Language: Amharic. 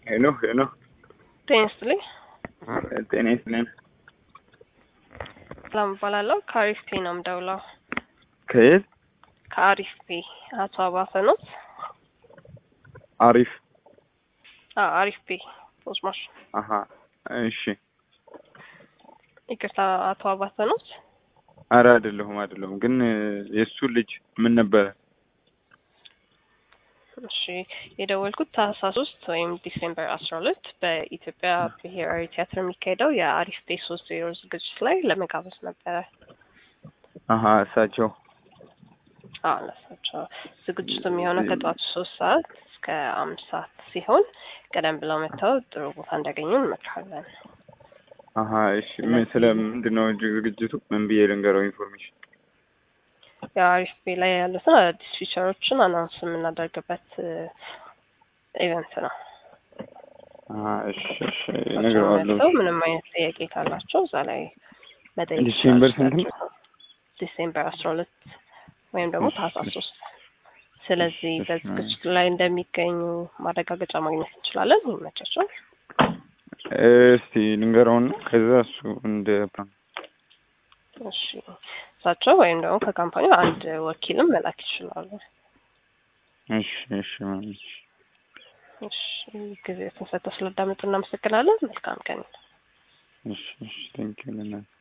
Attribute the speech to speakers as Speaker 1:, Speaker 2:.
Speaker 1: ሄሎ ሄሎ፣
Speaker 2: ጤና ይስጥልኝ።
Speaker 1: ጤና ይስጥልኝ።
Speaker 2: ሰላም እባላለሁ። ከአሪፍ ፔ ነው የምደውለው።
Speaker 1: ከየት?
Speaker 2: ከአሪፍ ፔ አቶ አባተ ነው?
Speaker 1: አሪፍ።
Speaker 2: አዎ አሪፍ ፔ ፖስማሽ።
Speaker 1: አሀ፣ እሺ።
Speaker 2: ይቅርታ አቶ አባተ ነው?
Speaker 1: አረ አይደለሁም አይደለሁም። ግን የእሱ ልጅ ምን ነበረ?
Speaker 2: እሺ የደወልኩት ታህሳስ ሶስት ወይም ዲሴምበር አስራ ሁለት በኢትዮጵያ ብሔራዊ ቲያትር የሚካሄደው የአሪፍ ፔ ሶስት ዜሮ ዝግጅት ላይ ለመጋበዝ ነበረ።
Speaker 1: አሀ፣ እሳቸው
Speaker 2: አዎ ለሳቸው ዝግጅቱ የሚሆነው ከጠዋቱ ሶስት ሰዓት እስከ አምስት ሰዓት ሲሆን ቀደም ብለው መጥተው ጥሩ ቦታ እንዲያገኙ እንመክራለን።
Speaker 1: አሀ፣ እሺ። ምን ስለ ምንድን ነው ዝግጅቱ? ምን ብዬ ልንገረው ኢንፎርሜሽን?
Speaker 2: የአሪፍ ፔ ላይ ያሉትን አዳዲስ ፊቸሮችን አናውንስ የምናደርግበት ኢቨንት ነው።
Speaker 1: አሀ፣ እሺ፣ እሺ። እነግረዋለሁ።
Speaker 2: መጥተው ምንም አይነት ጥያቄ ካላቸው እዛ ላይ መጠየቅ
Speaker 1: ዲሴምበር
Speaker 2: ይችላሉ።
Speaker 1: ስንት ነው?
Speaker 2: ዲሴምበር አስራ ሁለት ወይም ደግሞ
Speaker 1: እሺ፣
Speaker 2: ታህሳስ
Speaker 1: እሺ።
Speaker 2: ሶስት ስለዚህ
Speaker 1: እሺ፣ እሺ።
Speaker 2: በዝግጅቱ ላይ እንደሚገኙ ማረጋገጫ ማግኘት እንችላለን። ይመቻቸው።
Speaker 1: እስቲ ልንገረውና ከዛ እሱ እንደ ፕላን
Speaker 2: እሺ እሳቸው ወይም ደግሞ ከካምፓኒው አንድ ወኪልም መላክ ይችላሉ።
Speaker 1: እሺ፣ እሺ። ማሚ፣ እሺ።
Speaker 2: እሺ ጊዜ ስንሰጠው ስላዳመጡ እናመሰግናለን። መልካም ቀን።
Speaker 1: እሺ፣ እሺ። ቴንኪው ለእናትህ